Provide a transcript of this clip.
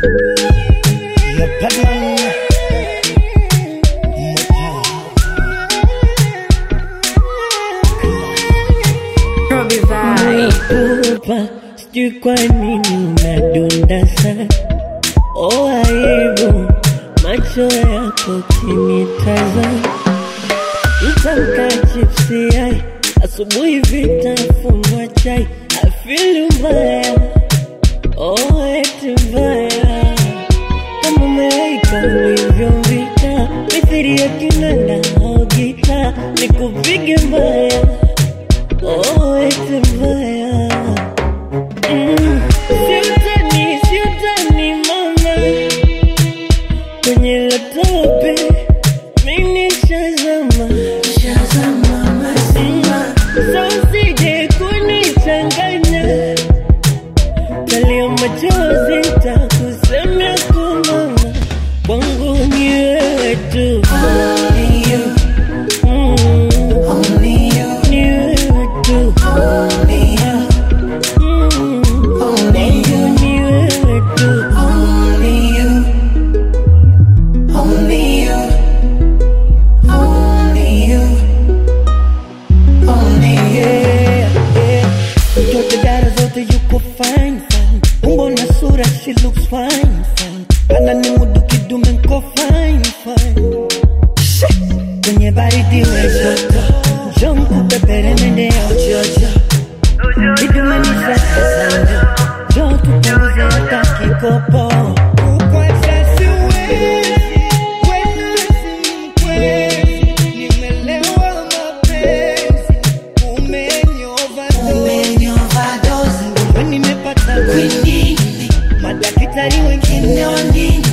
Yeah, Batman. Robbie Vibe. Kupa, sijui kwa nini unadunda sana. Oh, aibu macho yako kinitazama, mtamka chipsi yai asubuhi vitafunwa chai afilu mbaya oh, eti mbaya kama malaika ulivyomvika mithiri ya kinanda au gita nikupige mbaya oh, eti mbaya Mm, siutani, siutani mama kwenye latope mimi shazama sa usije kunichanganya kalia machozi takusemea kumama kwangu ni wewe tu Mm, ni wewe tu Mm, kwangu ni wewe tu Yeah, yeah. Mtoto dara zote yuko fine fine, umbo na sura she looks fine fine, ana ni mudu kidume nko fine fine. Kwenye baridi we joto, njoo nikupepere mende ya ujojo, kidume ni safi sana, njoo tupunguze hata kikopo. Kukuacha siwezi, wena si mkwezi. Nimelewa mapenzi, umenioverdose. Wewe nimepata kwinini, madaktari wengine